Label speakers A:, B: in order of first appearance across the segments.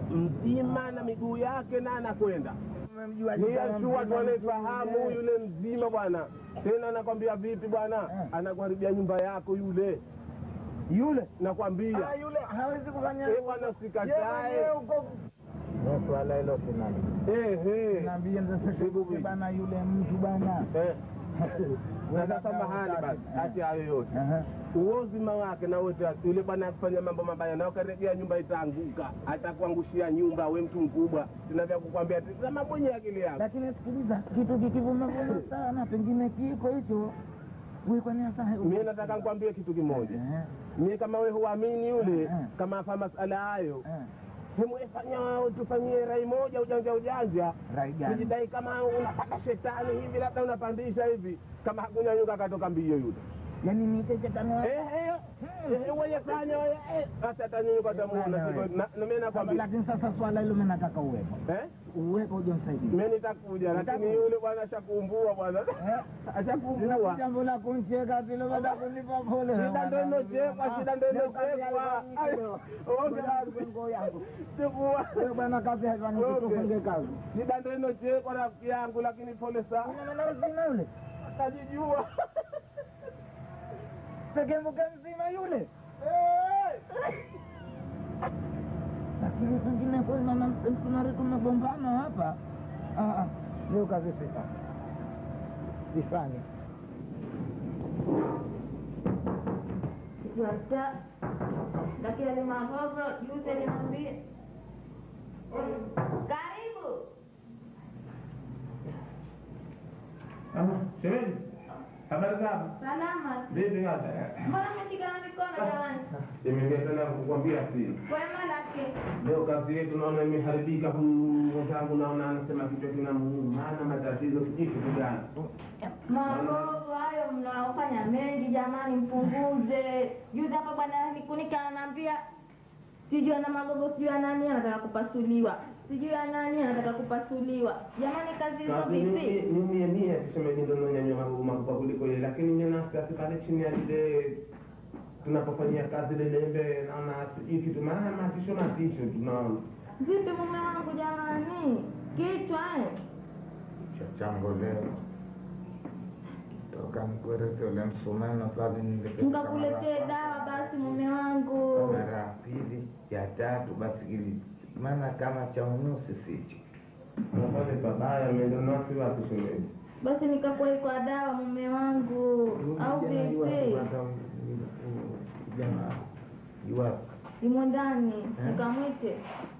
A: mzima na miguu yake na anakwenda niyashua tuanaifahamu yule mzima bwana tena nakwambia vipi bwana
B: Eh.
A: anakuharibia nyumba yako yule
B: yule
A: nakwambia
B: Ah, yule hawezi kufanya
A: Eh, bwana usikatae
B: Yeye huko- Wewe swala hilo sinani
A: Eh, eh.
B: naambia
A: Hebu vipi?
B: bana yule mtu bana
A: Eh. na sasa mahali basi hati hayo yote
B: Aha.
A: uozima wake na wote yule bwana akifanya mambo mabaya na ukaregea nyumba itaanguka atakuangushia nyumba we mtu mkubwa tunavya kukwambia tazama mwenye akili yako
B: lakini sikiliza kitu kikivumavuma sana pengine kiko hicho wikwanasa
A: mie nataka nikwambie kitu kimoja mie kama we huamini yule
B: Eh, eh.
A: kama afa masala hayo hemwefanya tufanyie rai moja ujanja ujanja
B: rai gani
A: tujidai kama unapanda shetani hivi labda unapandisha hivi kama hakunyanyuka akatoka mbio yule
B: yani nite shetani wa-
A: weyefanya basi atanyanyuka tamuona nami nakwambia
B: lakini sasa swala hilo mimi nataka uwepo
A: Eh?
B: uwepo uje msaidie
A: mi nitakuja lakini
B: Nitakuja.
A: yule bwana ashakumbua bwana ashakumbua
B: jambo la kuncheka tilo baada kunipa pole
A: shida ndo inochekwa shida ndo inochekwa chukua
B: wewe bwana kazi haifani kutufunge kazi
A: shida ndo inochekwa rafiki yangu lakini pole sana
B: Una maana mzima yule
A: atajijua
B: segemuke mzima yule lakini pengine kweli naona msumari tumegombana hapa Ah, ah. leo kazi sifanyi sifanyi
C: Yata, lakini ni mahogo juzi niambie. Karibu.
A: shemeji habari zako
C: Salama.
A: vipi hata
C: Mbona mmeshikana mikono jamani?
A: imeingia tena kukwambia siri
C: Kwema lake.
A: leo kazi yetu naona imeharibika huyu mwenzangu naona anasema kichwa kinamuuma ana matatizo sijui kitu gani
C: Mahogo hayo mnaofanya mengi jamani, mpunguze. Juzi hapa bwana Nikunika ananiambia sijui ana magogo, sijui ana nani anataka kupasuliwa, sijui ana nani anataka kupasuliwa. Jamani, kazi hizo
A: Kazi ni-
C: vipi?
A: ni mie mie tuseme ndo nanyanyua mambo makubwa kuliko ile lakini nye nasi pale chini ya lile tunapofanyia kazi ile lembe naona sijui kitu maana matisho matisho tunaona
C: Vipi mume wangu jamani, kichwa eh?
B: cha chango leo toka mkwerese ule msumeno savi
C: Nikakuletee dawa basi mume wangu.
B: mara ya pili ya tatu basi ili maana kama cha unusi sicho
A: nafanya pabaya mendo nasi wapi shemeji
C: Basi nikakuwa kwa dawa mume wangu, au vipi?
B: jana iwapo
C: Imo ndani, nikamwite.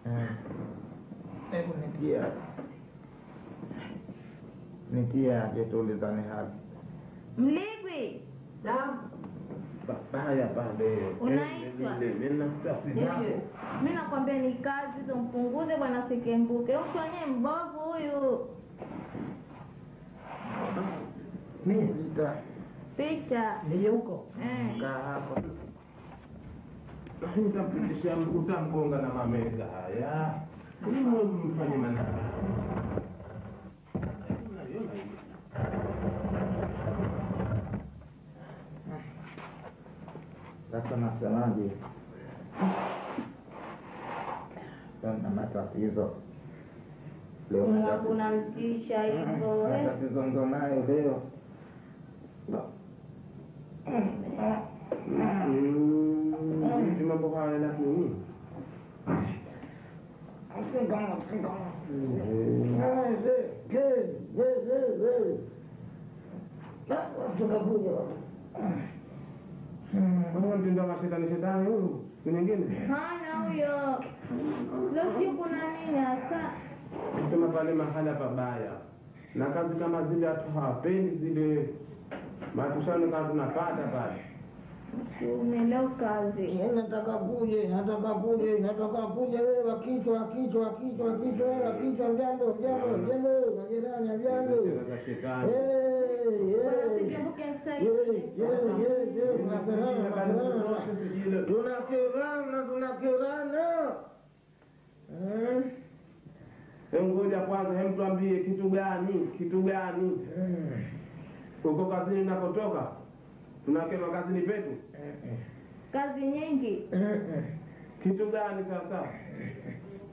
B: hebu nitia nitia jetulizani hali
C: Mligwi,
A: pabaya pale
C: Unaitwa?
A: menasasi nako
C: mi nakwambia ni kazi hizo, mpunguze bwana Sikembuke. Mtu wenyewe mbovu huyu.
B: nita
C: Picha
B: nije huko
C: eh.
B: kaa hapo
A: nitapitisha utamgonga na mameza haya kulimo mfanye manaa
B: sasa nasemaje na matatizo leo
C: Mungu
B: matatizo-
C: unamtisha hivyo eh.
B: matatizo ndo nayo leo
A: Mm, mambo haya lakini Mbona mtindo wa shetani shetani huyu siku nyingine
C: Hana huyo. Leo sijui kuna nini hasa.
A: sema pale mahala pabaya na kazi kama zile hatu hawapendi zile matushano kama tunapata pale
C: Ume leo kazi.
B: nataka kuje nataka kuje nataka kuje wewe kichwa kichwa kichwa kichwa wewe kichwa jambo jambo jambo majirani jambo
A: Cheza za shetani
C: Bwana Sikembuke msaidie.
B: tunakirana tunakirana
A: Hebu ngoja kwanza, hebu tuambie kitu gani, kitu gani uko kazini unakotoka, tunakema kazini petu,
C: Kazi nyingi.
A: kitu gani sasa?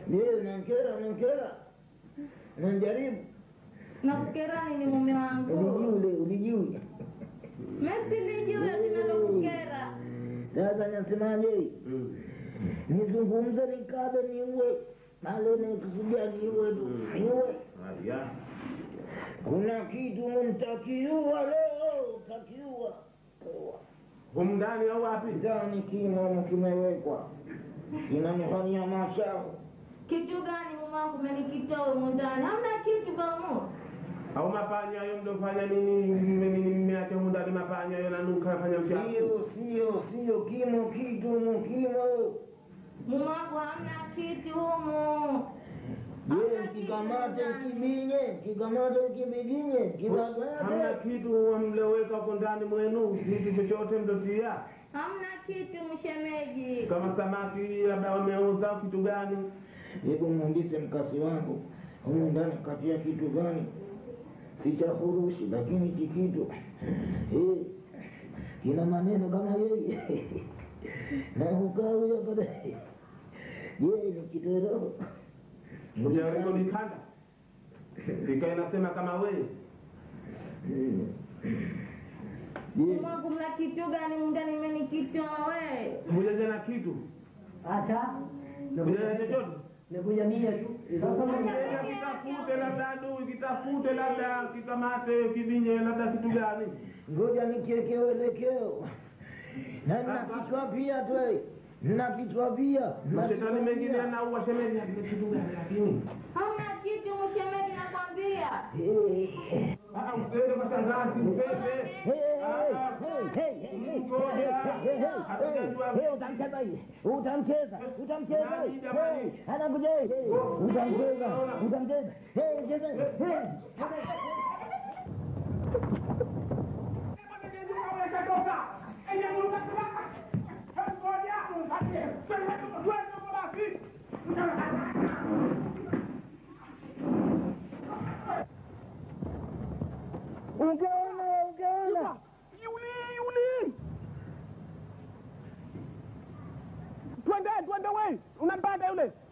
B: Je, unankera unankera? Unanijaribu?
C: nakukera nini mume wangu
B: Ulijui ulijui.
C: mesilijua linalokukera
B: Sasa nasemaje? Nizungumze nikabe niue. Malo nakusudia niue tu. Niue.
A: Haya.
B: Kuna kitu mtakiua leo, takiua.
A: Humu ndani au wapi?
B: Ndani kimo kimewekwa. Kinanifanyia mashavu.
C: kitu gani mume wangu umenikitoa humu ndani hamna kitu kamu
A: Au mapanya hayo mdofanya nini? Mimi mmeacha humu ndani mapanya hayo nanuka fanya uchafu.
B: Sio, sio, sio kimo kitu mu kimo.
C: mume wangu hamna kitu humu
B: Je, kikamate kibinye, kikamate kibiginye,
A: Hamna
B: kikamate.
A: kitu mlioweka huko ndani mwenu, kitu chochote mdotia.
C: hamna kitu mshemeji
A: Kama samaki labda wameuza kitu gani?
B: Hebu muulize mkasi wangu, humu ndani katia kitu gani? Si cha furushi, lakini hiki kitu eh, kina maneno kama yeye na hukawi hapa yeye ni kitoro.
A: Ujarekodi kanda. Ikae nasema kama wewe.
B: Mm.
C: mume
B: Je,
C: wangu mna kitu gani humu ndani mmenikitoa we
A: Hujaja na kitu.
D: Hata
A: Hujaja chochote.
D: nikuja mia tu. Sasa
A: Enda kitafute labda adui, kitafute labda kikamate kibinye labda kitu gani?
B: ngoja nikiweke uelekeo na nina kichwa pia tu, eh. nina kichwa pia nina
A: Mashetani
B: kichwa
A: mengine
B: pia.
A: anaua shemeji ati kitu gani lakini.
C: hamna kitu mshemeji nakwambia
B: Eh.
A: Ah, usiende kwa shangazi, upende.
B: utamcheza hivi utamcheza utamcheza anakuja utamcheza utamcheza cheza ungeona ungeona
E: Yuli, Yuli. Twende, twende we. Unampanda yule.